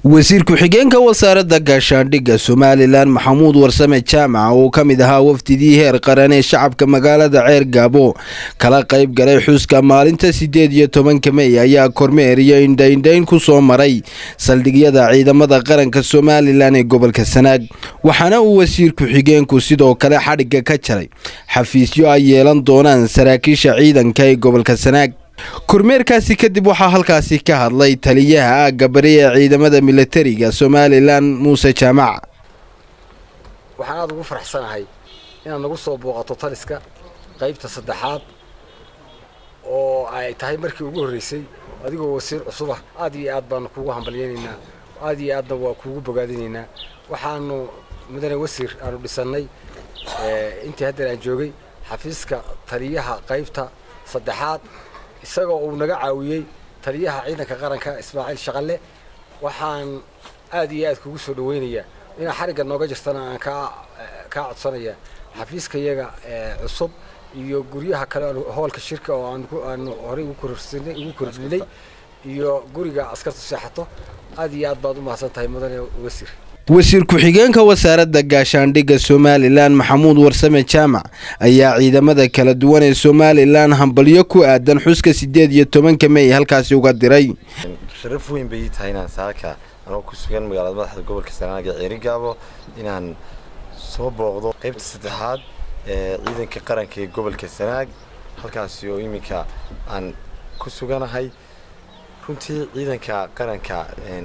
wasiir ku-xigeenka wasaaradda gaashaandhigga somalilan maxamuud warsame jaamac oo ka mid ahaa wafdidii heer qaran ee shacabka magaalada ceer gaabo kala qayb galay xuska maalinta sideed iyo tobanka mey ayaa kormeer iyo indhaindhayn ku soo maray saldhigyada ciidamada qaranka somalilan ee gobolka sanaag waxaana uu wasiir ku-xigeenku sidoo kale xadhigga ka jaray xafiisyo ay yeelan doonaan saraakiisha ciidanka ee gobolka sanaag kormeerkaasi kadib waxaa halkaasi ka hadlay taliyaha aagga bari ee ciidamada milatariga somalilan muuse jaamac waxaan aada ugu faraxsanahay inaad nagu soo booqato taliska qaybta saddexaad oo ay tahay markii ugu horreysay adigoo wasiir cusubah aad iyo aad baanu kuugu hambalyaynaynaa aad iyo aadna waa kuugu bogaadinaynaa waxaanu mudane wasiir aanu dhisannay intii haddeer aan joogay xafiiska taliyaha qaybta saddexaad isagoo uu naga caawiyey taliyaha ciidanka qaranka ismaaciil shaqalle waxaan aad iyo aad kugu soo dhaweynayaa inaa xarigga nooga jirtana aan kaa kaa codsanaya xafiiska iyaga cusub iyo guryaha kale hoolka shirka oo aanu horey ugu kororsinay ugu kordhinay iyo guriga askartu seexato aad iyo aad baad u mahadsan tahay mudane wasiir wasiir ku-xigeenka wasaaradda gaashaandhigga somalilan maxamuud warsame jaamac ayaa ciidamada kala duwan ee somalilan hambalyo ku aadan xuska sideed iyo tobanka mey halkaasi uga diray sharaf weyn bay ii tahay inaan saaka anoo ku sugan magaalada madaxda gobolka sanaag ee ceerigaabo inaan soo booqdo qaybta saddexaad ee ciidanka qaranka ee gobolka sanaag halkaasi oo iminka aan ku suganahay runtii ciidanka qaranka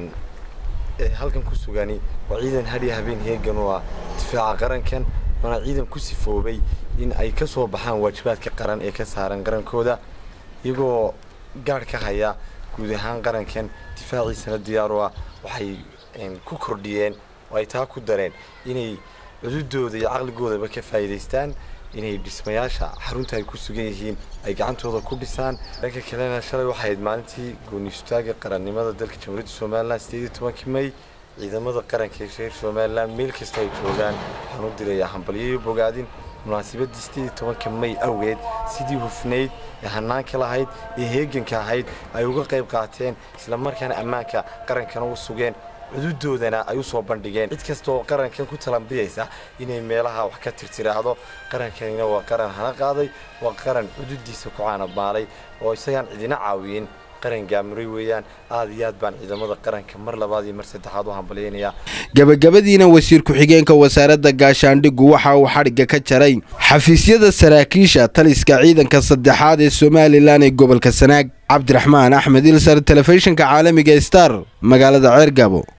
halkan ku sugani waa ciidan hadhiya habeen heegan oo ah difaaca qarankan waana ciidan ku sifoobay in ay ka soo baxaan waajibaadka qaran ee ka saaran qarankooda iyagoo gaadh ka haya guud ahaan qarankan difaaciisana diyaar u ah waxay ku kordhiyeen oo ay taa ku dareen inay cududooda iyo caqligoodaba ka faa'iidaystaan inay dhismayaasha xarunta ay ku sugan yihiin ay gacantooda ku dhisaan dhanka kalena shalay waxay ahayd maalintii gooniistaaga qarannimada dalka jamhuuriyadda somalilan sideed iyo tobankii may ciidamada qaranka ee reer somalilan meel kasta ay joogaan waxaan u dirayaa hambalyayo bogaadin munaasabadii sideed iyo tobanka may awgeed sidii hufnayd ee hanaanka lahayd ee heeganka ahayd ay uga qayb qaateen islamarkaana ammaanka qarankana u sugeen cududoodana ay u soo bandhigeen cid kasta oo qarankan ku talambiyaysa inay meelaha wax ka tirtiraahdo qarankanina waa qaran hana qaaday waa qaran cududiisa ku caanabaalay oo isagaan cidina caawiyin qaran gaamuray weeyaan aad iyo aad baan ciidamada qaranka mar labaad iyo mar saddexaad u hambalyaynayaa gabagabadiina wasiir ku-xigeenka wasaaradda gaashaandhiggu waxa uu xadhigga ka jaray xafiisyada saraakiisha taliska ciidanka saddexaad ee somalilan ee gobolka sanaag cabdiraxmaan axmed ilsar telefishinka caalamiga star magaalada ceergaabo